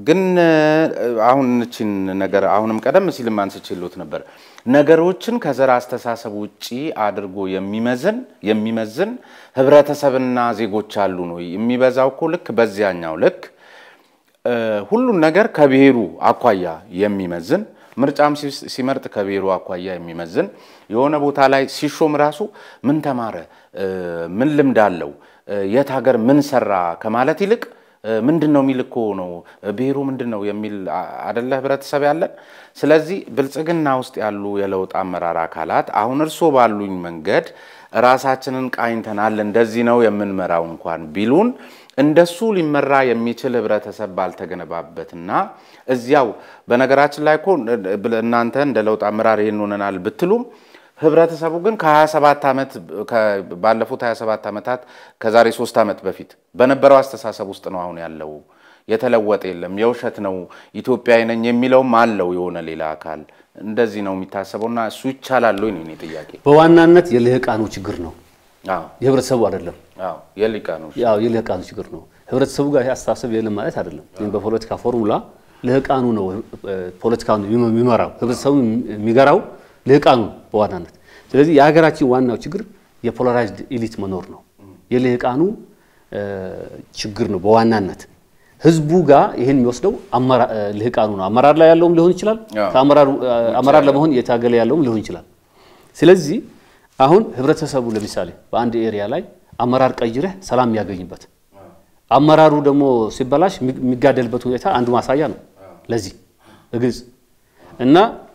ግን አሁን እችን ነገር አሁንም ቀደም ሲልም አንስቼልዎት ነበር። ነገሮችን ከዘር አስተሳሰብ ውጪ አድርጎ የሚመዝን የሚመዝን ህብረተሰብና ዜጎች አሉ ነው የሚበዛው እኮ ልክ በዚያኛው ልክ ሁሉን ነገር ከብሔሩ አኳያ የሚመዝን ምርጫም ሲመርጥ ከብሔሩ አኳያ የሚመዝን የሆነ ቦታ ላይ ሲሾም ራሱ ምን ተማረ፣ ምን ልምድ አለው፣ የት ሀገር ምን ሰራ ከማለት ይልቅ ምንድን ነው የሚል እኮ ነው ብሔሩ ምንድን ነው የሚል አደለ ህብረተሰብ ያለን። ስለዚህ ብልጽግና ውስጥ ያሉ የለውጥ አመራር አካላት አሁን እርስዎ ባሉኝ መንገድ ራሳችንን ቃኝተናል እንደዚህ ነው የምንመራው እንኳን ቢሉን እንደሱ ሊመራ የሚችል ህብረተሰብ ባልተገነባበትና እዚያው በነገራችን ላይ እኮ እናንተ እንደ ለውጥ አመራር ይህን ሆነናል ብትሉም ህብረተሰቡ ግን ከ27 ዓመት ባለፉት 27 ዓመታት ከዛሬ 3 ዓመት በፊት በነበረው አስተሳሰብ ውስጥ ነው አሁን ያለው። የተለወጠ የለም። የውሸት ነው ኢትዮጵያዊ ነኝ የሚለውም አለው የሆነ ሌላ አካል እንደዚህ ነው የሚታሰበውና እሱ ይቻላል ወይ ነው የእኔ ጥያቄ። በዋናነት የልህቃኑ ችግር ነው፣ አዎ የህብረተሰቡ አይደለም። አዎ የሊቃኑ ያው የልህቃኑ ችግር ነው። ህብረተሰቡ ጋር ይሄ አስተሳሰብ የለም ማለት አይደለም። ግን በፖለቲካ ፎርሙላ ልህቃኑ ነው ፖለቲካውን የሚመራው፣ ህብረተሰቡ የሚገራው ልህቃኑ በዋናነት። ስለዚህ የሀገራችን ዋናው ችግር የፖላራይዝድ ኢሊት መኖር ነው። የልህቃኑ ችግር ነው በዋናነት ህዝቡ ጋር ይህን የሚወስደው ልህቃኑ ነው። አመራር ላይ ያለውም ሊሆን ይችላል፣ አመራር ለመሆን እየታገለ ያለውም ሊሆን ይችላል። ስለዚህ አሁን ህብረተሰቡ ለምሳሌ በአንድ ኤሪያ ላይ አመራር ቀይረህ ሰላም የሚያገኝበት አመራሩ ደግሞ ሲበላሽ የሚጋደልበት ሁኔታ አንዱ ማሳያ ነው ለዚህ በግልጽ እና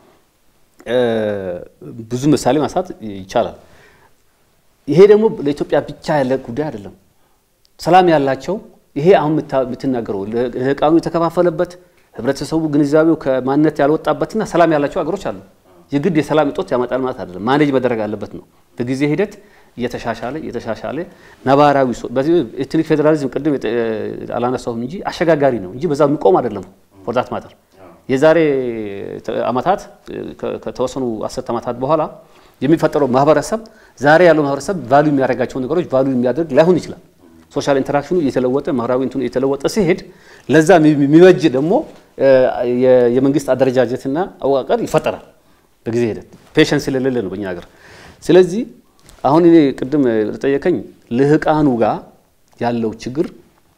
ብዙ ምሳሌ ማንሳት ይቻላል። ይሄ ደግሞ ለኢትዮጵያ ብቻ ያለ ጉዳይ አይደለም። ሰላም ያላቸው ይሄ አሁን የምትናገረው ልህቃኑ የተከፋፈለበት ህብረተሰቡ ግንዛቤው ከማንነት ያልወጣበትና ሰላም ያላቸው አገሮች አሉ። የግድ የሰላም እጦት ያመጣል ማለት አይደለም። ማኔጅ መደረግ አለበት ነው። በጊዜ ሂደት እየተሻሻለ እየተሻሻለ ነባራዊ በዚህ ኤትኒክ ፌዴራሊዝም ቅድም አላነሳሁም እንጂ አሸጋጋሪ ነው እንጂ በዛ የሚቆም አይደለም። ፎርዛት ማተር የዛሬ አመታት ከተወሰኑ አስርት ዓመታት በኋላ የሚፈጠረው ማህበረሰብ ዛሬ ያለው ማህበረሰብ ቫሉ የሚያደርጋቸው ነገሮች ቫሉ የሚያደርግ ላይሆን ይችላል። ሶሻል ኢንተራክሽኑ እየተለወጠ ማህበራዊ እንትኑ እየተለወጠ ሲሄድ ለዛ የሚበጅ ደግሞ የመንግስት አደረጃጀትና አወቃቀር ይፈጠራል በጊዜ ሂደት። ፔሸንስ ስለሌለ ነው በእኛ ሀገር። ስለዚህ አሁን እኔ ቅድም ጠየቀኝ ልህቃኑ ጋር ያለው ችግር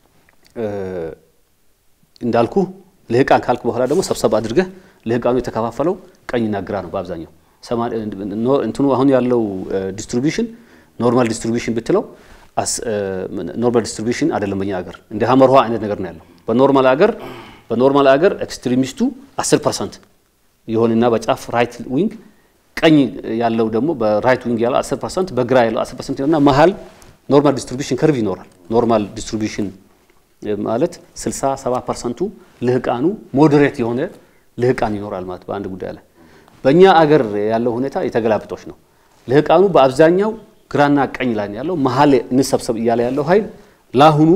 እንዳልኩ ልህቃን ካልክ በኋላ ደግሞ ሰብሰብ አድርገህ ልህቃኑ የተከፋፈለው ቀኝና ግራ ነው በአብዛኛው እንትኑ አሁን ያለው ዲስትሪቢሽን ኖርማል ዲስትሪቢሽን ብትለው ኖርማል ዲስትሪቢሽን አይደለም። በኛ ሀገር እንደ ሀመር ውሃ አይነት ነገር ነው ያለው። በኖርማል ሀገር በኖርማል ሀገር ኤክስትሪሚስቱ 10 ፐርሰንት የሆንና በጫፍ ራይት ዊንግ ቀኝ ያለው ደግሞ በራይት ዊንግ ያለው 10 ፐርሰንት በግራ ያለው 10 ፐርሰንት እና መሀል ኖርማል ዲስትሪቢሽን ከርቭ ይኖራል። ኖርማል ዲስትሪቢሽን ማለት 60 70 ፐርሰንቱ ልህቃኑ ሞዴሬት የሆነ ልህቃን ይኖራል ማለት በአንድ ጉዳይ ላይ። በእኛ አገር ያለው ሁኔታ የተገላብጦች ነው። ልህቃኑ በአብዛኛው ግራና ቀኝ ላይ ያለው መሀል እንሰብሰብ እያለ ያለው ኃይል ለአሁኑ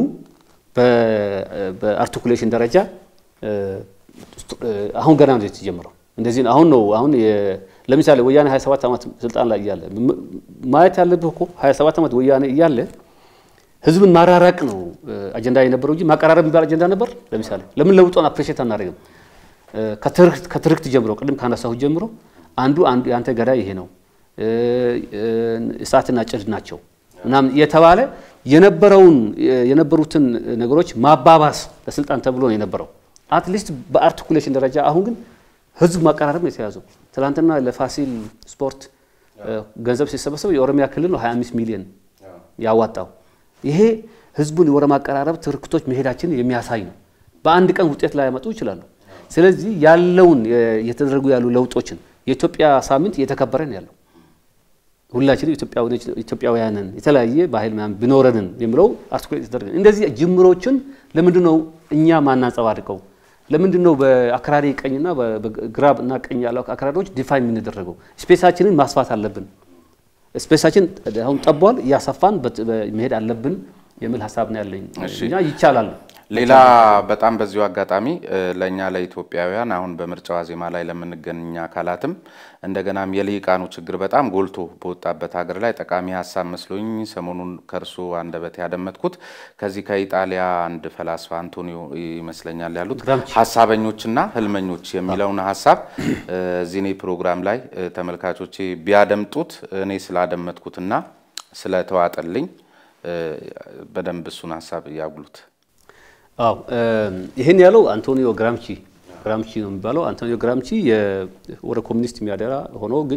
በአርቲኩሌሽን ደረጃ አሁን ገና ነው የተጀመረው። እንደዚህ አሁን ነው አሁን ለምሳሌ ወያኔ 27 ዓመት ስልጣን ላይ እያለ ማየት ያለብህ እኮ 27 ዓመት ወያኔ እያለ ህዝብን ማራራቅ ነው አጀንዳ የነበረው እንጂ ማቀራረብ የሚባል አጀንዳ ነበር። ለምሳሌ ለምን ለውጦን አፕሬሽት አናደርግም? ከትርክት ጀምሮ ቅድም ካነሳሁት ጀምሮ አንዱ አንዱ የአንተ ገዳይ ይሄ ነው እሳትና ጭድ ናቸው ምናምን የተባለ የነበረውን የነበሩትን ነገሮች ማባባስ ለስልጣን ተብሎ ነው የነበረው። አትሊስት በአርቲኩሌሽን ደረጃ አሁን ግን ህዝብ ማቀራረብ ነው የተያዘው። ትናንትና ለፋሲል ስፖርት ገንዘብ ሲሰበሰብ የኦሮሚያ ክልል ነው 25 ሚሊዮን ያዋጣው። ይሄ ህዝቡን ወደ ማቀራረብ ትርክቶች መሄዳችንን የሚያሳይ ነው። በአንድ ቀን ውጤት ላይ ያመጡ ይችላሉ። ስለዚህ ያለውን የተደረጉ ያሉ ለውጦችን የኢትዮጵያ ሳምንት እየተከበረ ነው ያለው። ሁላችንም ኢትዮጵያውያንን የተለያየ ባህል ምናምን ቢኖረንን የሚለው አርቲኩሌት የተደረገ እንደዚህ ጅምሮችን ለምንድን ነው እኛ ማናንጸባርቀው? ለምንድን ነው በአክራሪ ቀኝና በግራ እና ቀኝ ያለው አክራሪዎች ዲፋይን የምንደረገው? ስፔሳችንን ማስፋት አለብን። ስፔሳችን አሁን ጠቧል፣ እያሰፋን መሄድ አለብን የሚል ሀሳብ ነው ያለኝ። እኛ ይቻላል። ሌላ በጣም በዚሁ አጋጣሚ ለእኛ ለኢትዮጵያውያን አሁን በምርጫ ዋዜማ ላይ ለምንገኝ አካላትም እንደገናም የልሂቃኑ ችግር በጣም ጎልቶ በወጣበት ሀገር ላይ ጠቃሚ ሀሳብ መስሎኝ ሰሞኑን ከእርሱ አንደበት ያደመጥኩት ከዚህ ከኢጣሊያ አንድ ፈላስፋ አንቶኒዮ ይመስለኛል ያሉት ሀሳበኞችና ህልመኞች የሚለውን ሀሳብ እዚህ እኔ ፕሮግራም ላይ ተመልካቾቼ ቢያደምጡት እኔ ስላደመጥኩትና ስለተዋጠልኝ በደንብ እሱን ሀሳብ ያጉሉት። አዎ ይህን ያለው አንቶኒዮ ግራምቺ ግራምቺ ነው የሚባለው። አንቶኒዮ ግራምቺ ወደ ኮሚኒስት የሚያደራ ሆኖ ግን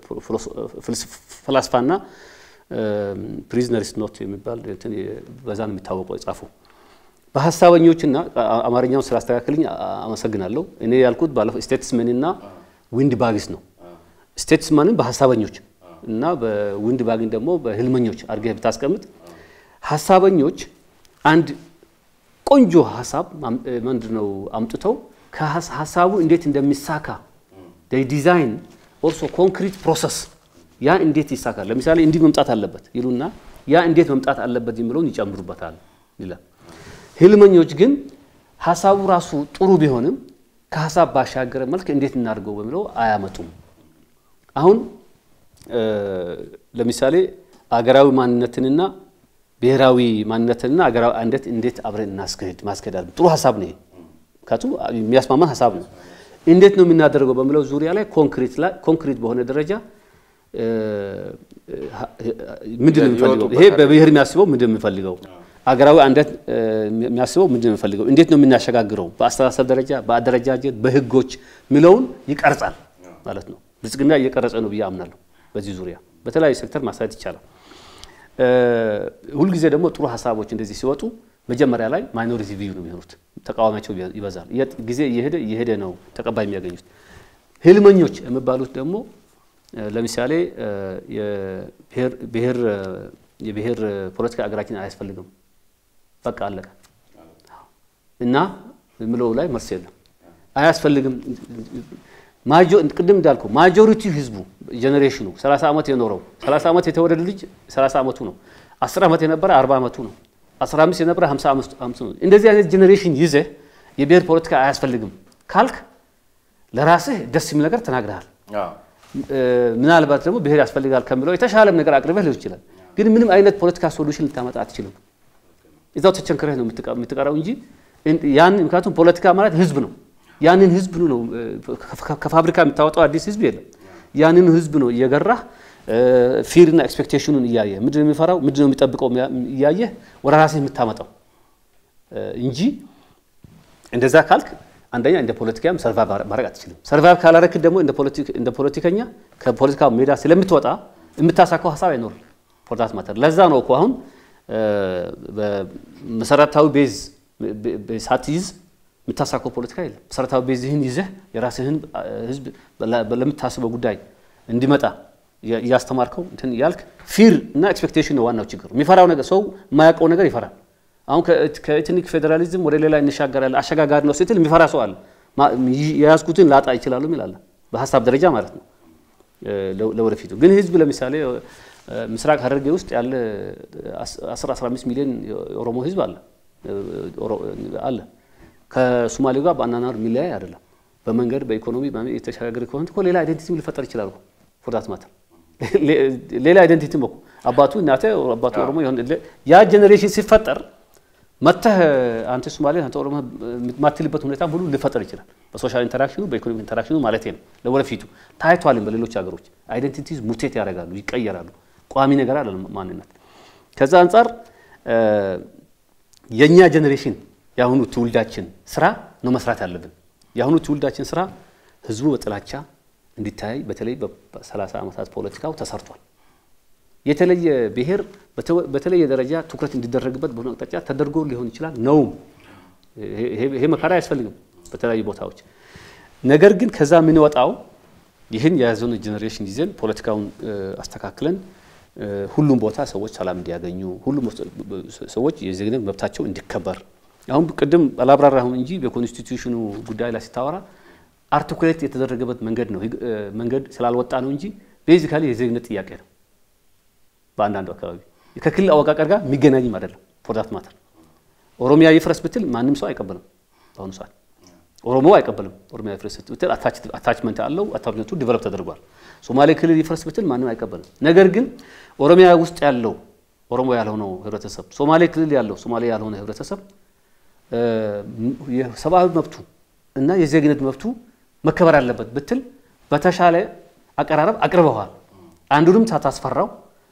ፈላስፋና ፕሪዝነርስ ኖት የሚባል በዛ ነው የሚታወቀው የጻፈው። በሀሳበኞችና አማርኛውን ስላስተካከልኝ አመሰግናለሁ። እኔ ያልኩት ባለፈው ስቴትስመንና ዊንድ ባግስ ነው። ስቴትስማንን በሀሳበኞች እና በዊንድ ባግን ደግሞ በህልመኞች አድርገህ ብታስቀምጥ ሀሳበኞች አንድ ቆንጆ ሀሳብ ምንድን ነው አምጥተው ከሀሳቡ እንዴት እንደሚሳካ ዲዛይን ኦልሶ ኮንክሪት ፕሮሰስ ያ እንዴት ይሳካል፣ ለምሳሌ እንዲህ መምጣት አለበት ይሉና ያ እንዴት መምጣት አለበት የሚለውን ይጨምሩበታል ይላል። ህልመኞች ግን ሀሳቡ ራሱ ጥሩ ቢሆንም ከሀሳብ ባሻገረ መልክ እንዴት እናድርገው በሚለው አያመጡም። አሁን ለምሳሌ አገራዊ ማንነትንና ብሔራዊ ማንነትንና አገራዊ አንድነት እንዴት አብረን እናስኬድ ማስኬድ አለ። ጥሩ ሀሳብ ነው። ምክንያቱም የሚያስማማን ሀሳብ ነው። እንዴት ነው የምናደርገው በሚለው ዙሪያ ላይ ኮንክሪት ላይ ኮንክሪት በሆነ ደረጃ ምንድን ነው የሚፈልገው? ይሄ በብሔር የሚያስበው ምንድን ነው የሚፈልገው? አገራዊ አንድነት የሚያስበው ምንድን ነው የሚፈልገው? እንዴት ነው የምናሸጋግረው? በአስተሳሰብ ደረጃ፣ በአደረጃጀት፣ በህጎች የሚለውን ይቀርጻል ማለት ነው። ብልጽግና እየቀረጸ ነው ብዬ አምናለሁ። በዚህ ዙሪያ በተለያዩ ሴክተር ማሳየት ይቻላል። ሁልጊዜ ደግሞ ጥሩ ሀሳቦች እንደዚህ ሲወጡ መጀመሪያ ላይ ማይኖሪቲ ቪዩ ነው የሚሆኑት፣ ተቃዋሚያቸው ይበዛል። ጊዜ እየሄደ እየሄደ ነው ተቀባይ የሚያገኙት። ህልመኞች የሚባሉት ደግሞ ለምሳሌ የብሔር ፖለቲካ ሀገራችን አያስፈልግም፣ በቃ አለቀ እና የምለው ላይ መልስ የለም። አያስፈልግም ቅድም እንዳልኩ ማጆሪቲ ህዝቡ ጄኔሬሽኑ 30 ዓመት የኖረው 30 ዓመት የተወለደ ልጅ 30 ዓመቱ ነው። 10 ዓመት የነበረ 40 ዓመቱ ነው። 15 የነበረ 50 ዓመቱ ነው። እንደዚህ አይነት ጄኔሬሽን ይዘህ የብሔር ፖለቲካ አያስፈልግም ካልክ ለራስህ ደስ የሚል ነገር ተናግረሃል። ምናልባት ደግሞ ብሔር ያስፈልጋል ከሚለው የተሻለም ነገር አቅርበህ ሊሆን ይችላል። ግን ምንም አይነት ፖለቲካ ሶሉሽን ልታመጣ አትችልም። እዛው ተቸንክረህ ነው የምትቀረው እንጂ ያን ምክንያቱም ፖለቲካ ማለት ህዝብ ነው። ያንን ህዝብ ነው ከፋብሪካ የምታወጣው አዲስ ህዝብ የለም። ያንን ህዝብ ነው እየገራህ ፊርና ኤክስፔክቴሽኑን እያየ ምንድን ነው የሚፈራው ምንድን ነው የሚጠብቀው እያየ ወደ ራስህ የምታመጣው እንጂ እንደዛ ካልክ አንደኛ እንደ ፖለቲካም ሰርቫይቭ ማድረግ አትችልም። ሰርቫይቭ ካላረክ ደግሞ እንደ ፖለቲከኛ ከፖለቲካ ሜዳ ስለምትወጣ የምታሳካው ሀሳብ አይኖርም። ፖርታት ማተር ለዛ ነው እኮ አሁን መሰረታዊ ቤዝ ሳትይዝ የምታሳካው ፖለቲካ የለም። መሰረታዊ ቤዝህን ይዘህ የራስህን ህዝብ ለምታስበው ጉዳይ እንዲመጣ እያስተማርከው እንትን ያልክ ፊር እና ኤክስፔክቴሽን ነው ዋናው ችግር። የሚፈራው ነገር ሰው የማያውቀው ነገር ይፈራል። አሁን ከኤትኒክ ፌዴራሊዝም ወደ ሌላ እንሻገራለን አሸጋጋሪ ነው ስትል የሚፈራ ሰው አለ። የያዝኩትን ላጣ ይችላሉ ይላል፣ በሀሳብ ደረጃ ማለት ነው ለወደፊቱ። ግን ህዝብ ለምሳሌ ምስራቅ ሐረርጌ ውስጥ ያለ 10 15 ሚሊዮን የኦሮሞ ህዝብ አለ አለ ከሶማሌው ጋር በአናናር የሚለያይ አይደለም። በመንገድ በኢኮኖሚ የተሻገረ ከሆነ እኮ ሌላ አይደንቲቲ ሊፈጠር ይችላል። ፎርዳት ማተር ሌላ አይደንቲቲ እኮ አባቱ እናተ አባቱ ኦሮሞ ይሆን ያ ጀኔሬሽን ሲፈጠር መተህ አንተ ሶማሌ አንተ ኦሮሞ የማትልበት ሁኔታ ሁሉ ሊፈጠር ይችላል። በሶሻል ኢንተራክሽኑ በኢኮኖሚ ኢንተራክሽኑ ማለት ነው። ለወደፊቱ ታይቷልም። በሌሎች ሀገሮች አይደንቲቲዝ ሙቴት ያደርጋሉ፣ ይቀየራሉ። ቋሚ ነገር አለ ማንነት። ከዛ አንጻር የእኛ ጀኔሬሽን የአሁኑ ትውልዳችን ስራ ነው መስራት ያለብን። የአሁኑ ትውልዳችን ስራ ህዝቡ በጥላቻ እንዲታይ በተለይ በ30 ዓመታት ፖለቲካው ተሰርቷል። የተለየ ብሔር በተለየ ደረጃ ትኩረት እንዲደረግበት በሆነ አቅጣጫ ተደርጎ ሊሆን ይችላል ነውም። ይሄ መካሪ አያስፈልግም በተለያዩ ቦታዎች። ነገር ግን ከዛ የምንወጣው ይህን የያዘውን ጄኔሬሽን ይዘን ፖለቲካውን አስተካክለን ሁሉም ቦታ ሰዎች ሰላም እንዲያገኙ፣ ሁሉም ሰዎች የዜግነት መብታቸው እንዲከበር አሁን ቅድም አላብራራሁም እንጂ በኮንስቲቱሽኑ ጉዳይ ላይ ሲታወራ አርቲኩሌት የተደረገበት መንገድ ነው መንገድ ስላልወጣ ነው እንጂ ቤዚካሊ የዜግነት ጥያቄ ነው። በአንዳንዱ አካባቢ ከክልል አወቃቀር ጋር የሚገናኝም አይደለም። ፎር ዳት ማተር ኦሮሚያ ይፍረስ ብትል ማንም ሰው አይቀበልም። በአሁኑ ሰዓት ኦሮሞ አይቀበልም። ኦሮሚያ ይፍረስ ብትል አታችመንት አለው። አታችመንቱ ዲቨሎፕ ተደርጓል። ሶማሌ ክልል ይፍረስ ብትል ማንም አይቀበልም። ነገር ግን ኦሮሚያ ውስጥ ያለው ኦሮሞ ያልሆነው ህብረተሰብ፣ ሶማሌ ክልል ያለው ሶማሌ ያልሆነ ህብረተሰብ የሰብአዊ መብቱ እና የዜግነት መብቱ መከበር አለበት ብትል በተሻለ አቀራረብ አቅርበዋል። አንዱንም ሳታስፈራው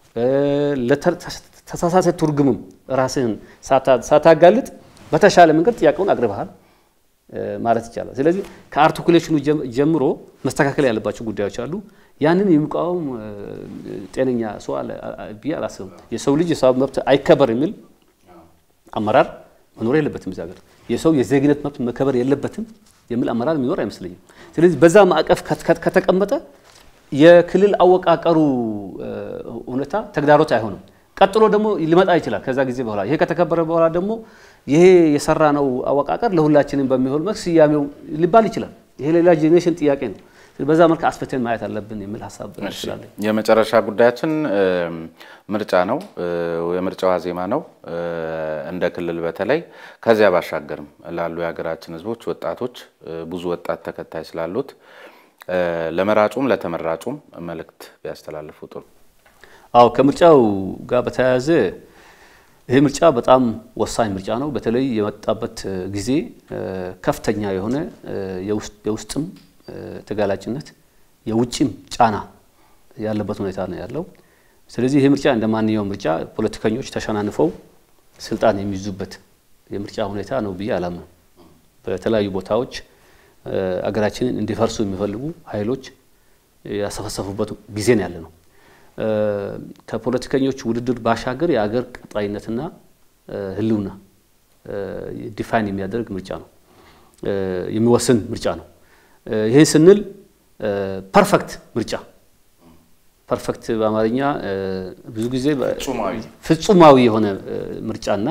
ለተሳሳተ ትርጉምም ራስህን ሳታጋልጥ በተሻለ መንገድ ጥያቄውን አቅርበሃል ማለት ይቻላል። ስለዚህ ከአርቲኩሌሽኑ ጀምሮ መስተካከል ያለባቸው ጉዳዮች አሉ። ያንን የሚቃወም ጤነኛ ሰው አለ ብዬ አላስብም። የሰው ልጅ የሰው መብት አይከበር የሚል አመራር መኖር የለበትም እዚህ ሀገር። የሰው የዜግነት መብት መከበር የለበትም የሚል አመራር የሚኖር አይመስለኝም። ስለዚህ በዛ ማዕቀፍ ከተቀመጠ የክልል አወቃቀሩ ሁኔታ ተግዳሮት አይሆንም። ቀጥሎ ደግሞ ሊመጣ ይችላል። ከዛ ጊዜ በኋላ ይሄ ከተከበረ በኋላ ደግሞ ይሄ የሰራ ነው አወቃቀር ለሁላችንም በሚሆን መልክ ስያሜው ሊባል ይችላል። ይሄ ሌላ ጄኔሬሽን ጥያቄ ነው። በዛ መልክ አስፈተን ማየት አለብን የሚል ሀሳብ ስላለኝ የመጨረሻ ጉዳያችን ምርጫ ነው። የምርጫው ዋዜማ ነው። እንደ ክልል በተለይ ከዚያ ባሻገርም ላሉ የሀገራችን ሕዝቦች ወጣቶች ብዙ ወጣት ተከታይ ስላሉት ለመራጩም ለተመራጩም መልእክት ቢያስተላልፉ ጥሩ። አዎ ከምርጫው ጋር በተያያዘ ይህ ምርጫ በጣም ወሳኝ ምርጫ ነው። በተለይ የመጣበት ጊዜ ከፍተኛ የሆነ የውስጥም ተጋላጭነት የውጭም ጫና ያለበት ሁኔታ ነው ያለው። ስለዚህ ይህ ምርጫ እንደ ማንኛውም ምርጫ ፖለቲከኞች ተሸናንፈው ስልጣን የሚይዙበት የምርጫ ሁኔታ ነው ብዬ አላምንም። በተለያዩ ቦታዎች አገራችንን እንዲፈርሱ የሚፈልጉ ኃይሎች ያሰፈሰፉበት ጊዜ ነው ያለ ነው። ከፖለቲከኞች ውድድር ባሻገር የአገር ቀጣይነትና ሕልውና ዲፋይን የሚያደርግ ምርጫ ነው፣ የሚወስን ምርጫ ነው። ይህን ስንል ፐርፌክት ምርጫ ፐርፌክት በአማርኛ ብዙ ጊዜ ፍጹማዊ የሆነ ምርጫና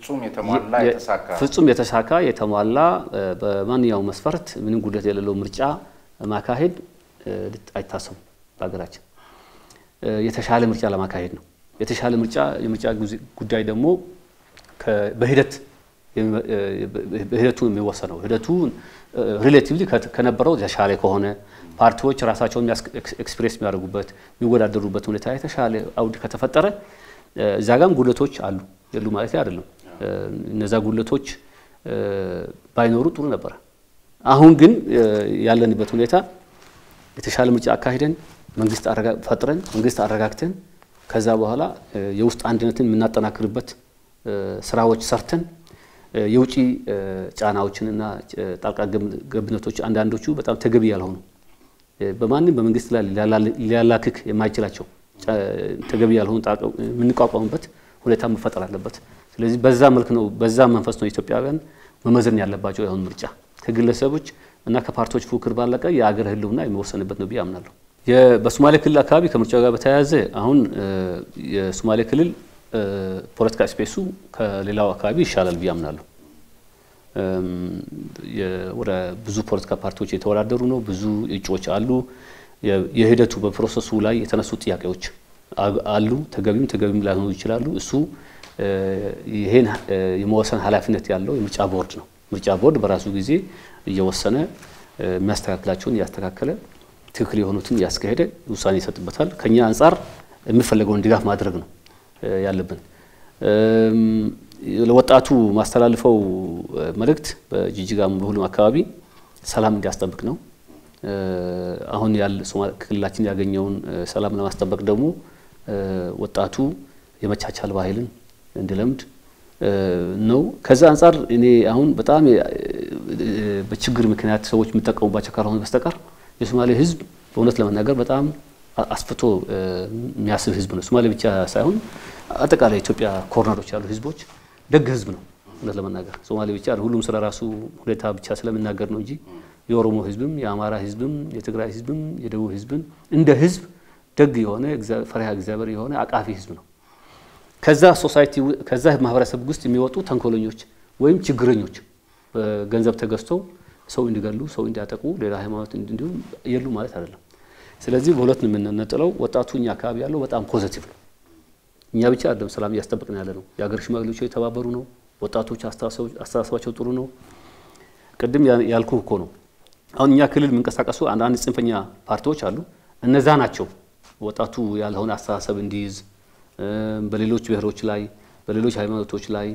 ፍጹም የተሳካ የተሟላ በማንኛውም መስፈርት ምንም ጉድለት የሌለው ምርጫ ማካሄድ አይታሰቡም። በሀገራችን የተሻለ ምርጫ ለማካሄድ ነው። የተሻለ ምርጫ የምርጫ ጉዳይ ደግሞ በሂደት ሂደቱ የሚወሰነው ሂደቱ ሪሌቲቭሊ ከነበረው የተሻለ ከሆነ ፓርቲዎች ራሳቸውን ኤክስፕሬስ የሚያደርጉበት የሚወዳደሩበት ሁኔታ የተሻለ አውድ ከተፈጠረ እዛ ጋም ጉድለቶች አሉ የሉ ማለት አይደለም። እነዛ ጉድለቶች ባይኖሩ ጥሩ ነበረ። አሁን ግን ያለንበት ሁኔታ የተሻለ ምርጫ አካሂደን መንግስት ፈጥረን መንግስት አረጋግተን ከዛ በኋላ የውስጥ አንድነትን የምናጠናክርበት ስራዎች ሰርተን የውጭ ጫናዎችንና ጣልቃ ገብነቶች አንዳንዶቹ በጣም ተገቢ ያልሆኑ በማንም በመንግስት ላይ ሊያላክክ የማይችላቸው ተገቢ ያልሆኑ የምንቋቋምበት ሁኔታ መፈጠር አለበት። ስለዚህ በዛ መልክ ነው በዛ መንፈስ ነው ኢትዮጵያውያን መመዘን ያለባቸው የአሁን ምርጫ ከግለሰቦች እና ከፓርቲዎች ፉክክር ባለቀ የአገር ህልውና የሚወሰንበት ነው ብዬ አምናለሁ። በሶማሌ ክልል አካባቢ ከምርጫው ጋር በተያያዘ አሁን የሶማሌ ክልል ፖለቲካ ስፔሱ ከሌላው አካባቢ ይሻላል ብዬ አምናለሁ። ወደ ብዙ ፖለቲካ ፓርቲዎች የተወዳደሩ ነው። ብዙ እጩዎች አሉ። የሂደቱ በፕሮሰሱ ላይ የተነሱ ጥያቄዎች አሉ። ተገቢም ተገቢም ላይሆኑ ይችላሉ። እሱ ይሄን የመወሰን ኃላፊነት ያለው የምርጫ ቦርድ ነው። ምርጫ ቦርድ በራሱ ጊዜ እየወሰነ የሚያስተካክላቸውን እያስተካከለ ትክክል የሆኑትን እያስካሄደ ውሳኔ ይሰጥበታል። ከኛ አንጻር የሚፈለገውን ድጋፍ ማድረግ ነው ያለብን። ለወጣቱ ማስተላልፈው መልእክት በጂጂጋም በሁሉም አካባቢ ሰላም እንዲያስጠብቅ ነው። አሁን ያለ ክልላችን ያገኘውን ሰላም ለማስጠበቅ ደግሞ ወጣቱ የመቻቻል ባህልን እንዲለምድ ነው። ከዛ አንጻር እኔ አሁን በጣም በችግር ምክንያት ሰዎች የሚጠቀሙባቸው ካልሆነ በስተቀር የሶማሌ ሕዝብ በእውነት ለመናገር በጣም አስፍቶ የሚያስብ ሕዝብ ነው። ሶማሌ ብቻ ሳይሆን አጠቃላይ ኢትዮጵያ ኮርነሮች ያሉ ሕዝቦች ደግ ሕዝብ ነው። እውነት ለመናገር ሶማሌ ብቻ ሁሉም ስለ ራሱ ሁኔታ ብቻ ስለሚናገር ነው እንጂ የኦሮሞ ሕዝብም የአማራ ሕዝብም የትግራይ ሕዝብም የደቡብ ሕዝብም እንደ ሕዝብ ደግ የሆነ ፈሪሃ እግዚአብሔር የሆነ አቃፊ ሕዝብ ነው። ከዛ ሶሳይቲ ከዛ ማህበረሰብ ውስጥ የሚወጡ ተንኮለኞች ወይም ችግረኞች በገንዘብ ተገዝተው ሰው እንዲገሉ፣ ሰው እንዲያጠቁ፣ ሌላ ሃይማኖት እንዲሁም የሉ ማለት አይደለም። ስለዚህ በሁለት ነው የምንነጥለው። ወጣቱ እኛ አካባቢ ያለው በጣም ፖዘቲቭ ነው። እኛ ብቻ አይደለም ሰላም እያስጠበቅን ያለ ነው። የሀገር ሽማግሌዎች የተባበሩ ነው። ወጣቶች አስተሳሰባቸው ጥሩ ነው። ቅድም ያልኩ እኮ ነው። አሁን እኛ ክልል የሚንቀሳቀሱ አንዳንድ ጽንፈኛ ፓርቲዎች አሉ። እነዛ ናቸው ወጣቱ ያለውን አስተሳሰብ እንዲይዝ በሌሎች ብሔሮች ላይ በሌሎች ሃይማኖቶች ላይ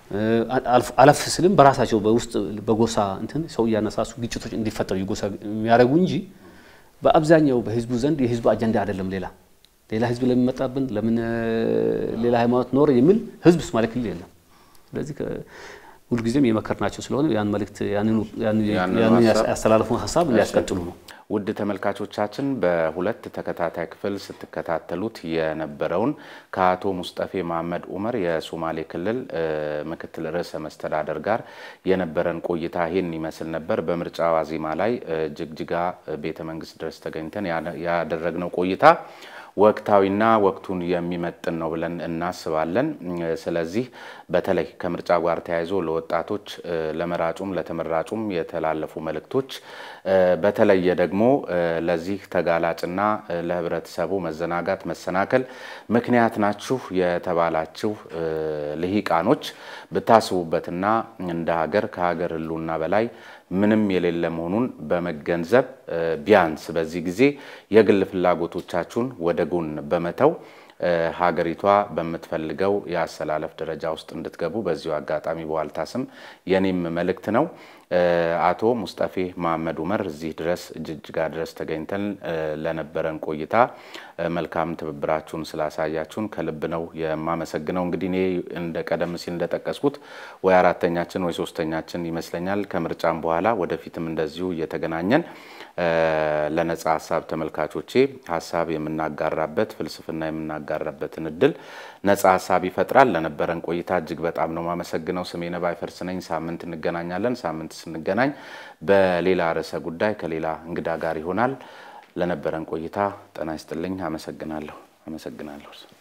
አለፍ ስልም በራሳቸው በውስጥ በጎሳ እንትን ሰው እያነሳሱ ግጭቶች እንዲፈጠሩ የጎሳ የሚያደርጉ እንጂ በአብዛኛው በህዝቡ ዘንድ የህዝቡ አጀንዳ አይደለም። ሌላ ሌላ ህዝብ ለሚመጣብን ለምን ሌላ ሃይማኖት ኖረ የሚል ህዝብ ሶማሌ ክልል የለም። ስለዚህ ሁልጊዜም የመከርናቸው ስለሆነ ያን መልእክት ያንን ያስተላለፉን ሀሳብ እንዲያስቀጥሉ ነው። ውድ ተመልካቾቻችን በሁለት ተከታታይ ክፍል ስትከታተሉት የነበረውን ከአቶ ሙስጠፌ መሐመድ ኡመር የሶማሌ ክልል ምክትል ርዕሰ መስተዳደር ጋር የነበረን ቆይታ ይህን ይመስል ነበር። በምርጫ ዋዜማ ላይ ጅግጅጋ ቤተ መንግስት ድረስ ተገኝተን ያደረግነው ቆይታ ወቅታዊና ወቅቱን የሚመጥን ነው ብለን እናስባለን። ስለዚህ በተለይ ከምርጫ ጋር ተያይዞ ለወጣቶች ለመራጩም ለተመራጩም የተላለፉ መልእክቶች በተለየ ደግሞ ለዚህ ተጋላጭና ለህብረተሰቡ መዘናጋት መሰናከል ምክንያት ናችሁ የተባላችሁ ልሂቃኖች ብታስቡበትና እንደ ሀገር ከሀገር ህልውና በላይ ምንም የሌለ መሆኑን በመገንዘብ ቢያንስ በዚህ ጊዜ የግል ፍላጎቶቻችሁን ወደ ጎን በመተው ሀገሪቷ በምትፈልገው የአሰላለፍ ደረጃ ውስጥ እንድትገቡ በዚሁ አጋጣሚ በዋልታ ስም የኔም መልእክት ነው። አቶ ሙስጠፌ መሐመድ ኡመር እዚህ ድረስ ጅጅጋ ድረስ ተገኝተን ለነበረን ቆይታ መልካም ትብብራችሁን ስላሳያችሁን ከልብ ነው የማመሰግነው። እንግዲህ እኔ እንደ ቀደም ሲል እንደጠቀስኩት ወይ አራተኛችን ወይ ሶስተኛችን ይመስለኛል ከምርጫም በኋላ ወደፊትም እንደዚሁ እየተገናኘን ለነጻ ሀሳብ ተመልካቾቼ ሀሳብ የምናጋራበት ፍልስፍና የምናጋራበትን እድል ነጻ ሀሳብ ይፈጥራል። ለነበረን ቆይታ እጅግ በጣም ነው ማመሰግነው። ስሜ ነባይ ፈርስ ነኝ። ሳምንት እንገናኛለን። ሳምንት ስንገናኝ በሌላ ርዕሰ ጉዳይ ከሌላ እንግዳ ጋር ይሆናል። ለነበረን ቆይታ ጤና ይስጥልኝ። አመሰግናለሁ። አመሰግናለሁ።